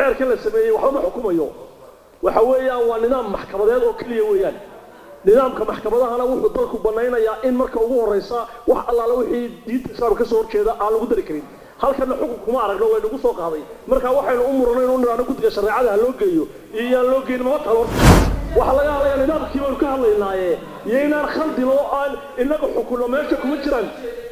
xeerkan la sameeyey waxba ma xukumayo waxa weeyaan waa nidaam maxkamadeed oo keliya weeyaan nidaamka maxkamadahana wuxuu dalku banaynayaa in marka ugu horeysa wax allaala wixii diinta islaamka kasoo horjeeda aan lagu dari karin halkana xukun kuma aragno way nagu soo qaaday marka waxaynu u muranay inuu nidhaahno guddiga shareecada ha loo geeyo iyo yaan loo geyn mama talo waxaa laga hadlayaa nidaamkii baynu ka hadlaynaaye iyo inaan khaldin oo aan inaga xukunno meesha kuma jiraan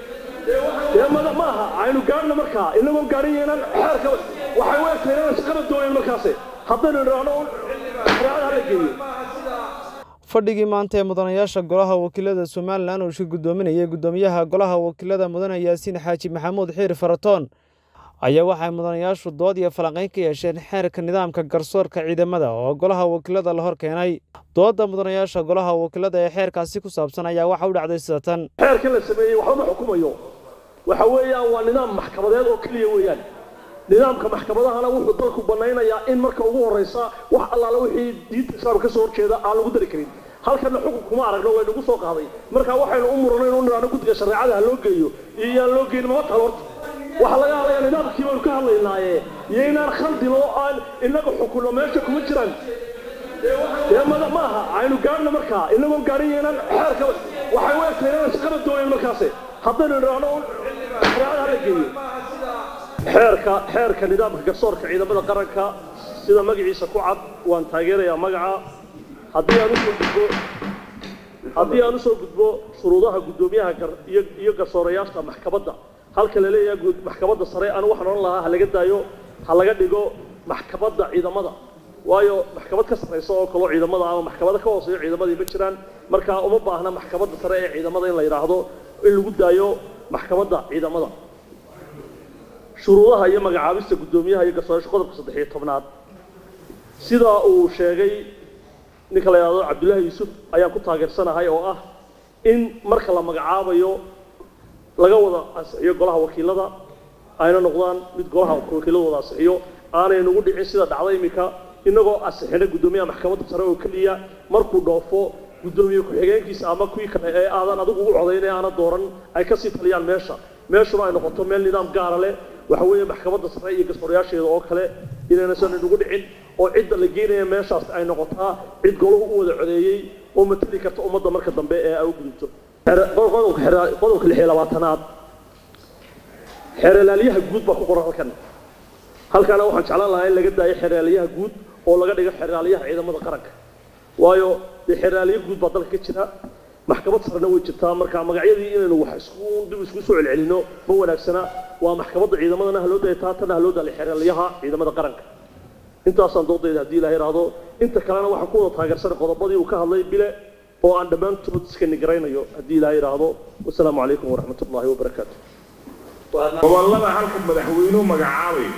dee mada ma aha aynu gaadhna markaa inagoo gaadhin inaan xeerka waxay u egtahay inaan shaqada doonayn markaase haddaynu nidhaahno shareecada ha la geeyo fadhigii maanta ee mudanayaasha golaha wakiilada somalilan uu shir guddoominayay guddoomiyaha golaha wakiilada mudane yaasiin xaaji maxamuud xiir faratoon ayaa waxay mudanayaashu dood iyo falanqayn ka yeesheen xeerka nidaamka garsoorka ciidamada oo golaha wakiilada la hor keenay doodda mudanayaasha golaha wakiilada ee xeerkaasi ku saabsan ayaa waxa u dhacday sida tan xeerkan la sameeyey waxba ma xukumayo waxa weeyaan waa nidaam maxkamadeed oo keliya weeyaan nidaamka maxkamadahana wuxuu dalku banaynayaa in marka ugu horeysa wax allaala wixii diinta islaamka kasoo horjeeda aan lagu dari karin halkana xukun kuma aragno way nagu soo qaaday marka waxaynu u muranay inuu nidhaahno guddiga shareecada ha loo geeyo iyo yaan loo geyn mama talo horta waxaa laga hadlayaa nidaamkii baynu ka hadlaynaaye iyo inaan khaldin oo aan inaga xukunno meesha kuma jiraan dee mada ma aha aynu gaadhna markaa inagoo gaadhin inaan xeerka waxay u egtahay inaan shaqada doonayn markaase haddaynu nidhaahno shareecada ha la geeyo xeerka xeerka nidaamka garsoorka ciidamada qaranka sida magaciisa ku cad waan taageerayaa magaca haddii aan usoo gudbo haddii aan usoo gudbo shuruudaha guddoomiyaha iyo iyo garsoorayaasha maxkamadda halka la leeyahay maxkamadda sare anu waxaan odhan lahaa ha laga daayo ha laga dhigo maxkamadda ciidamada waayo maxkamad ka sarraysa oo kaloo ciidamada ama maxkamada ka hooseeyo ciidamadii ma jiraan markaa uma baahna maxkamadda sare ee ciidamada in la yidhaahdo in lagu daayo maxkamadda ciidamada shuruudaha iyo magacaabista guddoomiyaha iyo garsoorayaasha qodobka saddex iyo tobnaad sidaa uu sheegay ninka la yidhahdo cabdullaahi yuusuf ayaan ku taageersanahay oo ah in marka la magacaabayo laga wada ansixiyo golaha wakiilada ayna noqdaan mid golaha wakiilada wada ansixiyo aanay nagu dhicin sida dhacda iminka inagoo ansixina guddoomiyaha maxkamadda sare oo keliya markuu dhoofo guddoomiye ku-xigeenkiisa ama kuwii kale ee aadan adigu ugu codayn ee aana dooran ay kasii taliyaan meesha meeshuna ay noqoto meel nidaam gaara leh waxa weeye maxkamadda sare iyo garsoorayaasheeda oo kale inaynasan nagu dhicin oo cidda la geenaya meeshaas ay noqotaa cid golahu u wada codeeyey oo matali karta ummadda marka dambe ee ay u gudubto qodobka lix iyo labaatanaad xeeralaalyaha guud baa ku qoran halkan halkaana waxaan jeclaan lahaa in laga daayo xeeraalyaha guud oo laga dhigo xeeraalyaha ciidamada qaranka waayo dee xeeraalyo guud baa dalka ka jira maxkamad sarena way jirtaa marka magacyadii inaynu wax isku dib isku soo celcelino ma wanaagsana waa maxkamadda ciidamadana haloo daya taatana haloo daalay xeeraalyaha ciidamada qaranka intaasaan doodayda haddii ilaha yidhaahdo inta kalena waxaan ku wada taageersanay qodobadii uu ka hadlay bile oo aan dhammaantood iska nigaraynayo haddii ilaha yidhaahdo wasalaamu calaykum waraxmat ullahi wabarakaatu gobollada halka madaxweynuhu magacaabayo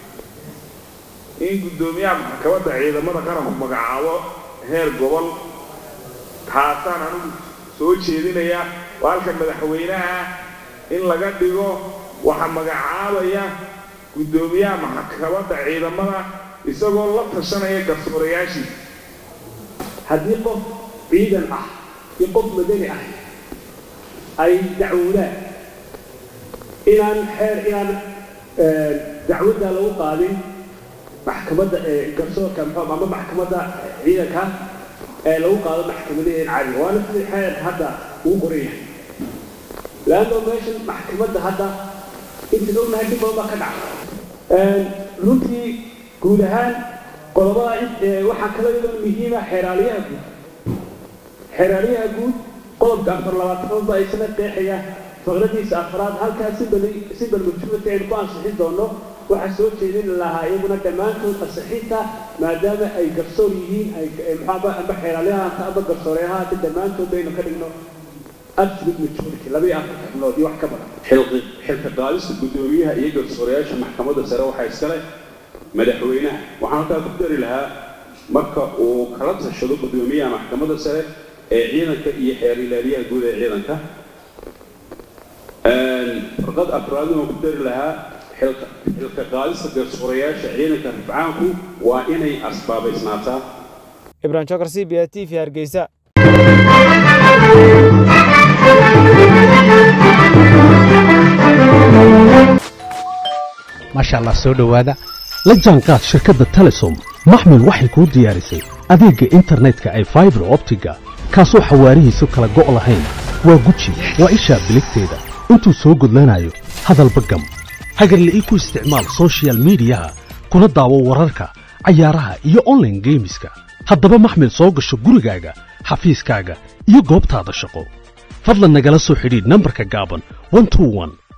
in guddoomiyaha maxkamadda ciidamada qaranku magacaabo heer gobol taasaan anigu soo jeedinaya waa halka madaxweynaha in laga dhigo waxa magacaabaya guddoomiyaha maxkamadda ciidamada isagoo la tashanaya garsoorayaashiisa haddii qof ciidan ah iyo qof madani ah ay dacwoodaan inaan xeer inaan dacwadda lagu qaadin maxkamadda garsoorka muxuu ama maxkamadda ciidanka ee lagu qaado maxkamadaheen cali waana sidii xeer hadda uu qoran yahay laanno meeshan maxkamadda hadda inta ognahay dhib badan baa ka dhaca runtii guud ahaan qodobada waxaa kala iyadoo muhiima xeeraalyaha guud xeeraalyaha guud qodobka afar labaatanood baa isna qeexaya faqradiisa afraad halkaas si bali si balmajhuurta aynu ku ansixin doono waxaa soo jeedin lahaa iyaguna dhammaantood ansixinta maadaama ay garsoor yihiin ay maxaaba amba xeeraalyaha amba garsooreyaha dhammaantood baynu ka dhigno absolute majority laba iyo afar xubnood iyo wax ka badan xilka qaadista guddoomiyaha iyo garsoorayaasha maxkamadda sare waxaa iskale madaxweynaha waxaan halkaa ku dari lahaa marka uu kala tashado guddoomiyaha maxkamadda sare ee ciidanka iyo xeer ilaaliyaha guud ee ciidanka farqad afraaduna ku dari lahaa xilka qaadista garsoorayaasha ciidanka rifcaanku waa inay asbaabaysnaataa ibrahim jokar c b a t v hargeysa maasha allah soo dhowaada la jaanqaad shirkadda telesom maxmil waxay kuu diyaarisay adeegga internetka ay faibar optiga kaasoo xawaarihiisu kala go' lahayn waa guji waa ishaa biligteeda intuu soo gudlanayo hadalba gam hagarle ii ku isticmaal sochial midiyaha kuna daawo wararka cayaaraha iyo onlaine geemiska haddaba maxmil soo gasho gurigaaga xafiiskaaga iyo goobtaada shaqo fadlan nagala soo xidhiidh nambarka gaaban